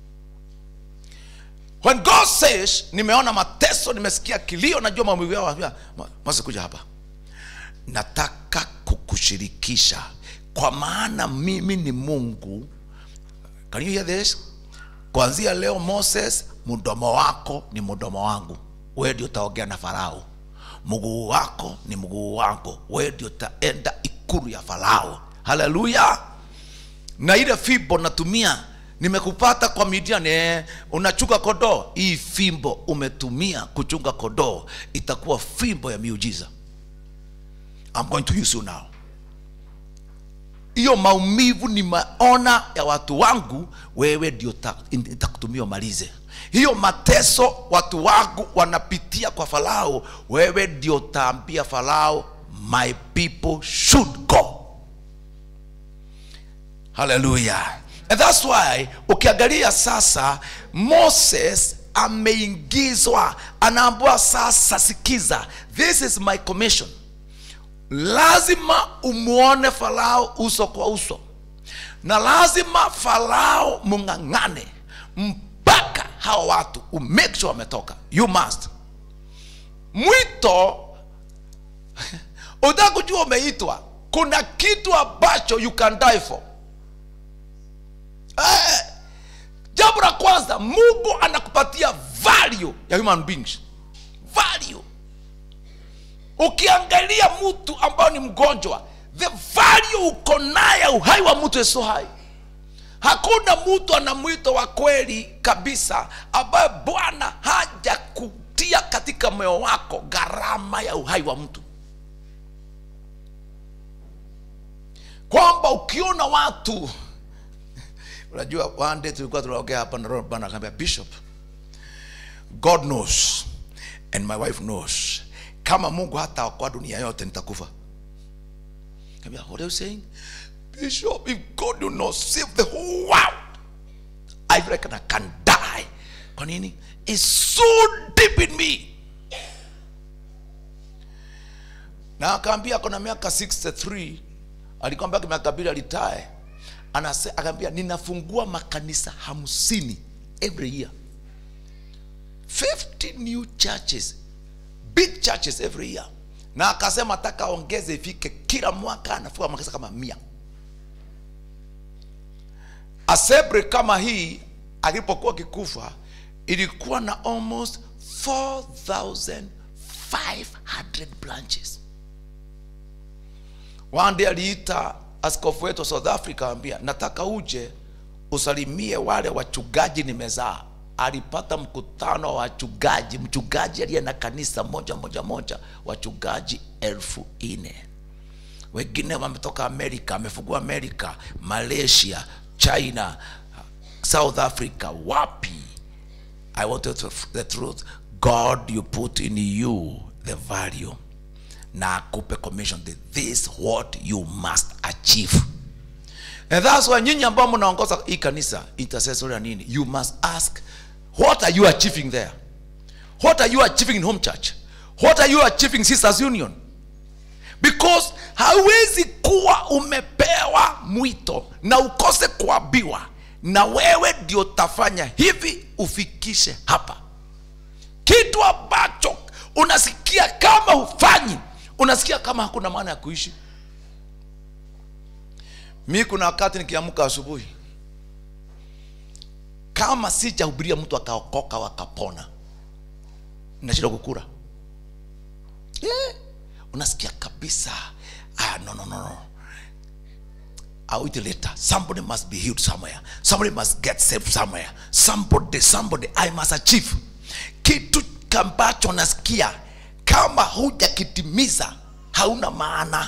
when god says nimeona mateso nimesikia kilio najua maumivu yao anambia, "Ma- mose kuja hapa nataka kukushirikisha kwa maana mimi ni mungu Can you hear this? kuanzia leo moses mdomo wako ni mdomo wangu wewe ndio utaongea na farao mguu wako ni mguu wangu wewe ndio utaenda ikulu ya farao haleluya na ile fimbo natumia nimekupata kwa midian eh, unachunga kodoo hii fimbo umetumia kuchunga kodoo itakuwa fimbo ya miujiza I'm going to use you now hiyo maumivu ni maona ya watu wangu wewe ndio ta- nitakutumia umalize hiyo mateso watu wangu wanapitia kwa farao wewe ndio utaambia farao my people should go haleluya and that's why ukiangalia sasa moses ameingizwa anaambua sasa sikiza this is my commission lazima umwone farao uso kwa uso na lazima farao mung'ang'ane mpaka hawa watu umake sure wametoka you must mwito utaka kujua umeitwa kuna kitu ambacho you can die for eh, jambo la kwanza mungu anakupatia value ya human beings value ukiangalia mtu ambao ni mgonjwa the value uko naye uhai wa mtu is so high hakuna mtu ana mwito wa kweli kabisa ambaye bwana haja kutia katika moyo wako gharama ya uhai wa mtu kwamba ukiona watu unajua one day tulikuwa tunaongea hapa na roho bwana akaambia bishop god knows and my wife knows kama mungu hata kwa dunia yote nitakufa Kaambia, what are you saying bishop if god do not save the whole world i reckon i can die kwa nini it's so deep in me na akaambia akona miaka 63 alikuwa mpaka miaka mbili alitae Anase- akaambia ninafungua makanisa hamsini every year 50 new churches big churches every year na akasema taka ongeze ifike kila mwaka anafungua makanisa kama mia asebre kama hii alipokuwa kikufa ilikuwa na almost 4500 branches one day aliita askofu wetu wa south africa ambia nataka uje usalimie wale wachungaji nimezaa alipata mkutano wa wachungaji mchungaji aliye na kanisa moja moja moja wachungaji elfu nne wengine wametoka amerika amefungua amerika malaysia china south africa wapi i want to the truth god you put in you the value na akupe commission that this what you must achieve and that's why nyinyi ambao mnaongoza hii kanisa intercessory na nini you must ask what are you achieving there what are you achieving in home church what are you achieving sisters union because hawezi kuwa umepewa mwito na ukose kuambiwa na wewe ndio utafanya hivi ufikishe hapa kitu ambacho unasikia kama hufanyi unasikia kama hakuna maana ya kuishi mi kuna wakati nikiamka asubuhi kama sijahubiria mtu akaokoka wakapona nashinda kukura yeah. unasikia kabisa ah, no, no, no, no. I'll eat it later. Somebody must be healed somewhere. Somebody must get saved somewhere. Somebody, somebody, I must achieve. Kitu ambacho nasikia kama hujakitimiza hauna maana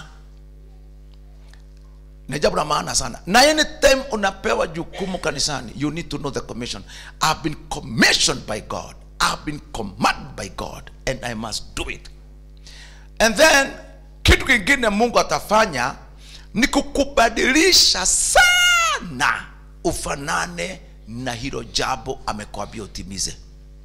ni jambo la maana sana na anytime unapewa jukumu kanisani you need to know the commission i've been commissioned by god i've been commanded by god and i must do it and then kitu kingine mungu atafanya ni kukubadilisha sana ufanane na hilo jambo amekwambia utimize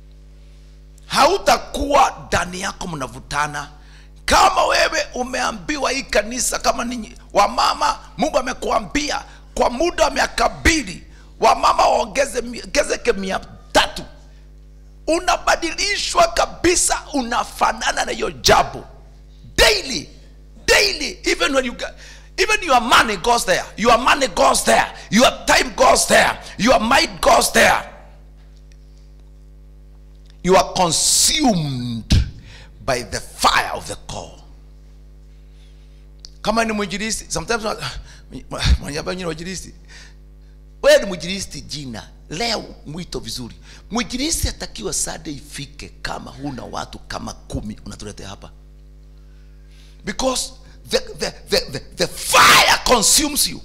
hautakuwa ndani yako mnavutana kama wewe umeambiwa hii kanisa kama ninyi wamama mungu amekuambia kwa muda wa miaka mbili wamama waongeze mi- ongezeke mia tatu unabadilishwa kabisa unafanana na hiyo jambo daily daily even when you get, even your money goes there your money goes there your time goes there your mind goes there you are consumed by the fire of the call kama ni mwinjilisti sometimes mwenyewe mwinjilisti wewe ni mwinjilisti jina leo mwito vizuri mwinjilisti atakiwa sade ifike kama huna watu kama kumi unatuletea hapa because the, the, the, the, the fire consumes you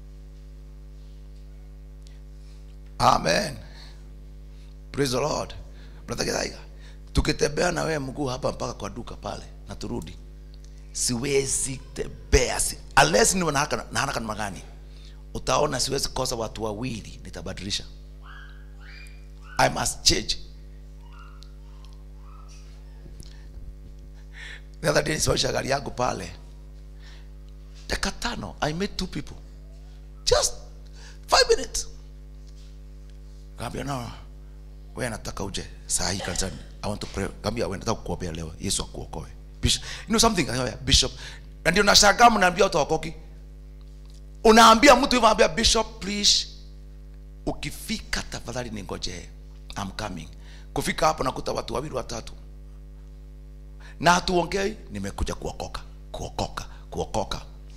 amen praise the lord brother Githaiga tukitembea na wewe mguu hapa mpaka kwa duka pale na turudi siwezi tembea si, unless niwe na haraka na haraka namna gani utaona siwezi kosa watu wawili nitabadilisha i must change the other day nisimamisha gari yangu pale dakika tano i met two people just five minutes kaambia no wewe nataka uje saa hii kanisani i want to pray kaambia wewe nataka kukuombea leo yesu akuokoe bishop you know something Kaambia, bishop na ndio nashangaa mnaambia watu wakoki unaambia mtu hivyo anambia bishop please ukifika tafadhali ningojee I'm coming kufika hapo nakuta watu wawili watatu na hatuongei nimekuja kuokoka kuokoka kuokoka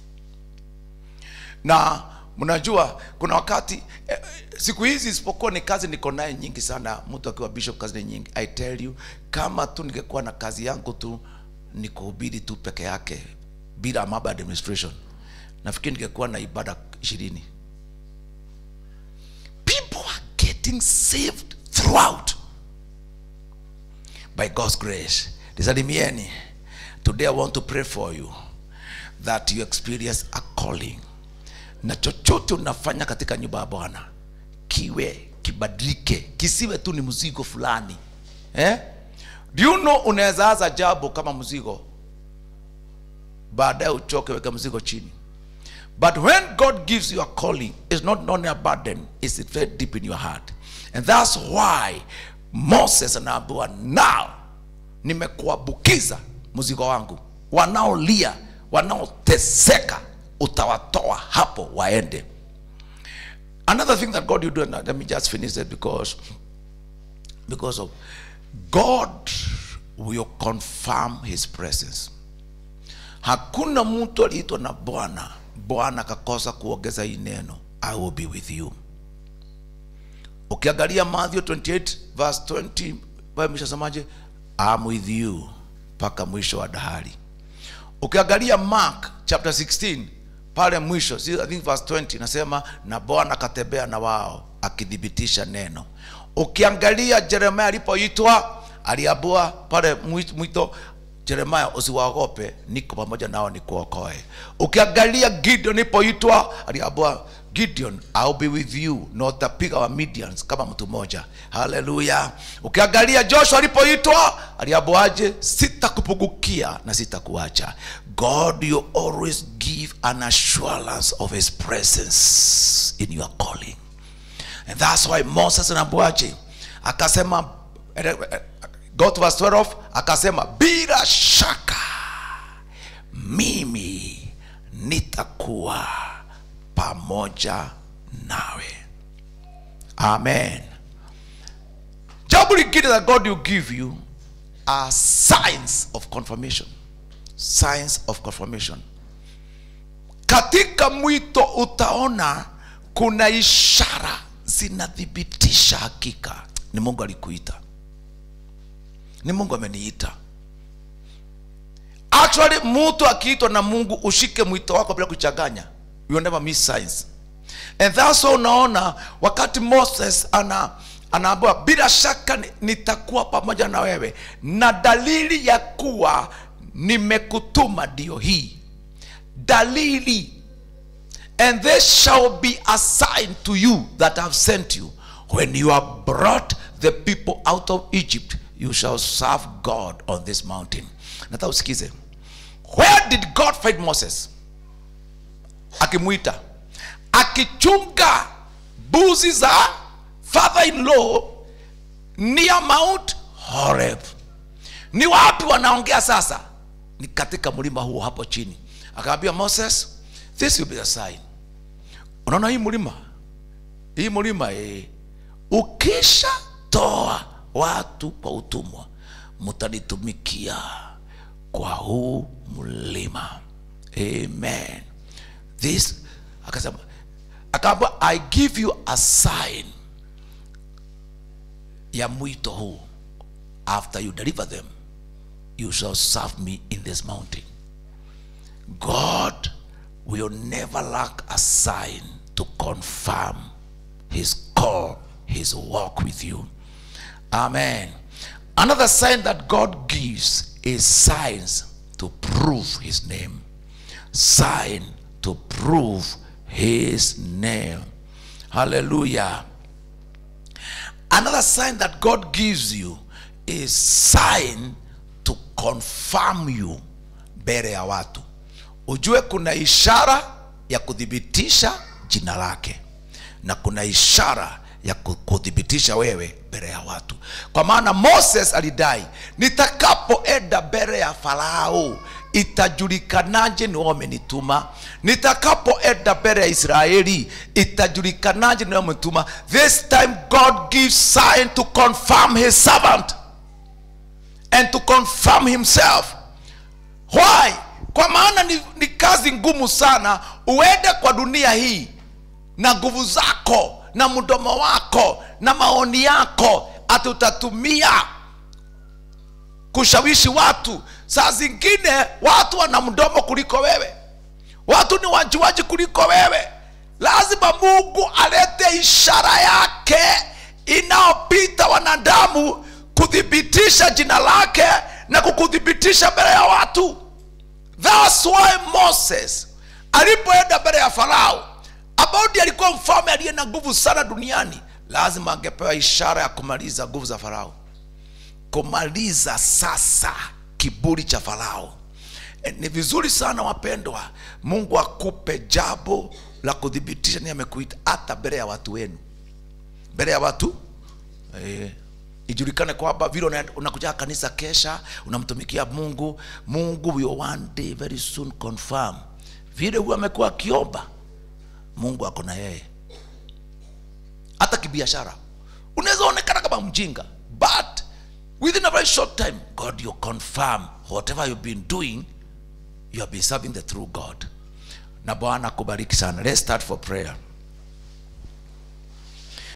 na mnajua kuna wakati eh, siku hizi isipokuwa ni kazi niko naye nyingi sana mtu akiwa bishop kazi ni nyingi i tell you kama tu ningekuwa na kazi yangu tu ni kuhubiri tu peke yake bila mambo ya administration nafikiri ningekuwa na ibada ishirini people are getting saved throughout by God's grace. Nisalimieni. Today I want to pray for you that you experience a calling. Na chochote unafanya katika nyumba ya Bwana kiwe kibadilike, kisiwe tu ni mzigo fulani. Eh? Do you know unaweza anza jambo kama mzigo, baadaye uchoke, weka mzigo chini. But when God gives you a calling, it's not only a burden, it's very deep in your heart. And that's why Moses anaambiwa now nimekuabukiza mzigo wangu. Wanaolia, wanaoteseka utawatoa hapo waende. Another thing that God you do, and let me just finish that because because of God will confirm his presence. Hakuna mtu aliitwa na Bwana, Bwana akakosa kuongeza hii neno, I will be with you. ukiangalia matthew 28 verse 20 Bible imeshasemaje I'm with you mpaka mwisho wa dahari ukiangalia mark chapter 16 pale mwisho si- I think verse 20 nasema na bwana akatembea na wao akithibitisha neno ukiangalia jeremia alipoitwa aliambua pale mwi- mwito jeremia usiwaogope niko pamoja nao nikuokoe ukiangalia gideon alipoitwa aliambua gideon I'll be with you na utapiga wa Midians kama mtu mmoja haleluya ukiangalia joshua alipoitwa aliambuaje sitakupungukia na sitakuacha god you always give an assurance of his presence in your calling and that's why moses anaambuaje akasema eh, eh, go to verse 12 akasema bila shaka mimi nitakuwa pamoja nawe amen jambo lingine that god will give you are signs of confirmation signs of confirmation katika mwito utaona kuna ishara zinathibitisha hakika ni mungu alikuita ni mungu ameniita actually mtu akiitwa na mungu ushike mwito wako bila kuchanganya you will never miss signs and that's why unaona wakati moses ana anaambiwa bila shaka ni- nitakuwa pamoja na wewe na dalili ya kuwa nimekutuma ndio hii dalili and this shall be a sign to you that have sent you when you have brought the people out of egypt you shall serve god on this mountain nataka usikize where did god find moses akimwita akichunga buzi za father in law near mount horeb ni wapi wanaongea sasa ni katika mlima huo hapo chini akaambia moses this will be a sign unaona hii mlima hii mlima eh, ukisha toa watu kwa utumwa mtanitumikia kwa huu mlima amen this akasema akaambia i give you a sign ya mwito huu after you deliver them you shall serve me in this mountain god will never lack a sign to confirm his call his walk with you amen another sign that god gives is signs to prove his name sign to prove his name hallelujah another sign that god gives you is sign to confirm you mbele ya watu ujue kuna ishara ya kuthibitisha jina lake na kuna ishara ya ku- kuthibitisha wewe mbele ya watu kwa maana moses alidai nitakapoenda mbele ya farao itajulikanaje ni wewe umenituma nitakapoenda mbele ya israeli itajulikanaje ni wewe umenituma this time god gives sign to confirm his servant and to confirm himself why kwa maana ni, ni kazi ngumu sana uende kwa dunia hii na nguvu zako na mdomo wako na maoni yako ati utatumia kushawishi watu saa zingine watu wana mdomo kuliko wewe watu ni wajuaji kuliko wewe lazima mungu alete ishara yake inayopita wanadamu kuthibitisha jina lake na kukuthibitisha mbele ya watu thats why moses alipoenda mbele ya farao ambao ndiye alikuwa mfalme aliye na nguvu sana duniani lazima angepewa ishara ya kumaliza nguvu za farao kumaliza sasa kiburi cha farao E, ni vizuri sana wapendwa mungu akupe jambo la kuthibitisha ni amekuita hata mbele ya watu wenu mbele ya watu eh, ijulikane kwamba vile una- unakuja kanisa kesha unamtumikia mungu mungu will one day very soon confirm vile huyo amekuwa akiomba mungu ako na yeye hata kibiashara unaweza onekana kama mjinga but within a very short time god you confirm whatever you've been doing you have been serving the true god na bwana akubariki sana let's start for prayer